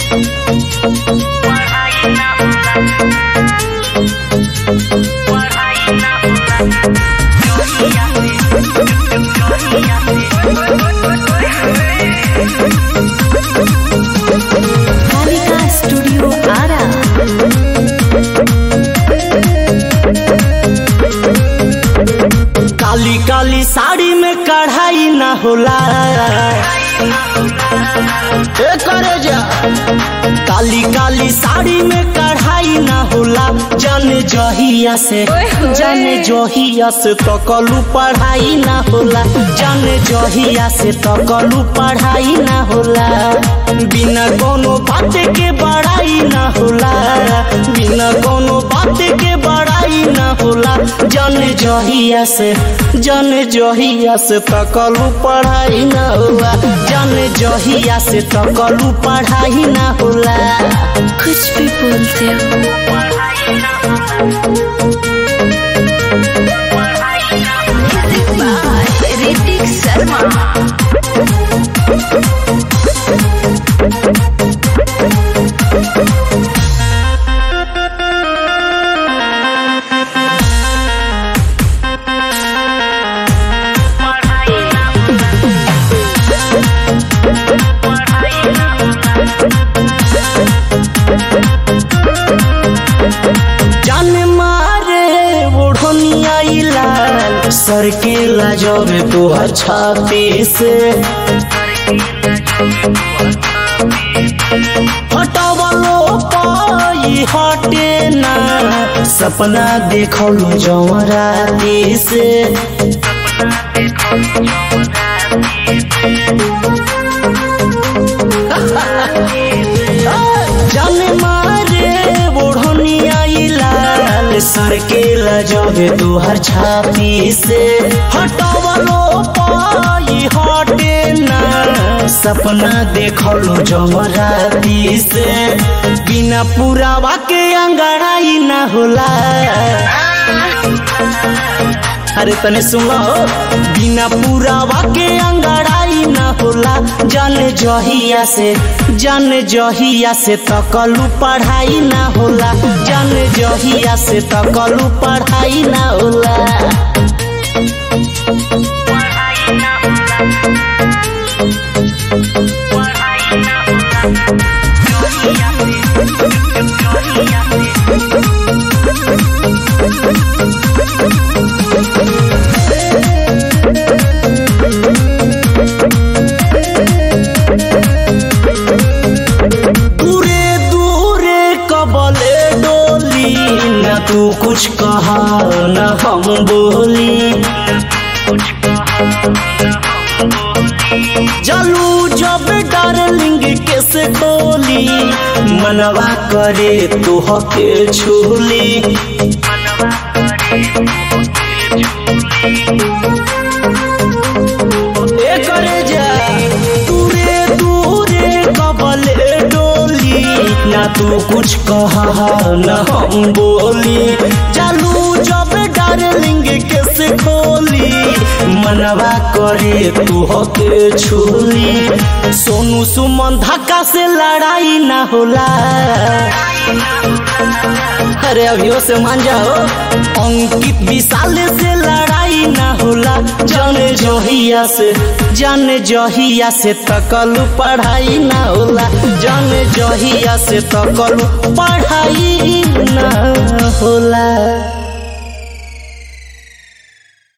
Kalika studio Ara काली काली साड़ी में कढ़ाई ना होला ए करे जा काली काली साड़ी में कढ़ाई ना होला जाने जहिया से जाने जहिया से तो कलू पढ़ाई ना होला जाने जहिया से तो कलू पढ़ाई ना होला बिना कोनो बात के बड़ाई ना होला बिना कोनो बात के बड़ाई ना होला जाने जहिया से जाने जहिया से तो कलू पढ़ाई ना होला जाने जहिया से तो कलू पढ़ाई ना होला कुछ भी बोलते हो ऋतिक शर्मा जान मारे ओढ़निया लाल सर के लाजोर तो छाती से हटवलो पाई हटे ना सपना देखलो जमराती से जान मारे ओढ़निया लाल सर के लजबे तुहर छाती से हटवलो पाई हटे ना सपना देखलो जमराती से बिना पुरावा के अंगड़ाई ना होला अरे तने सुनो बिना पुरावा के अंगड़ाई ना होला जाने जहिया से जाने जहिया से तकलू पढ़ाई ना होला जाने जहिया से तकलू पढ़ाई ना होला दूरे दूरे कबले डोली न तू कुछ कहा न हम बोली जलू जब डार्लिंग कैसे खोली मनवा करे तू हके छूली ए करे जा दूरे दूरे कबले डोली ना तू कुछ कहा न हम बोली चालू जब डार्लिंग कैसे खोली मनवा करे तू हके छूली सोनू सुमन धक्का से लड़ाई ना होला अरे अभियो से मान जाओ अंकित विशाल से लड़ाई ना होला जाने जहिया से जाने जहिया से तकलू पढ़ाई ना होला जाने जहिया से तकलू पढ़ाई ना होला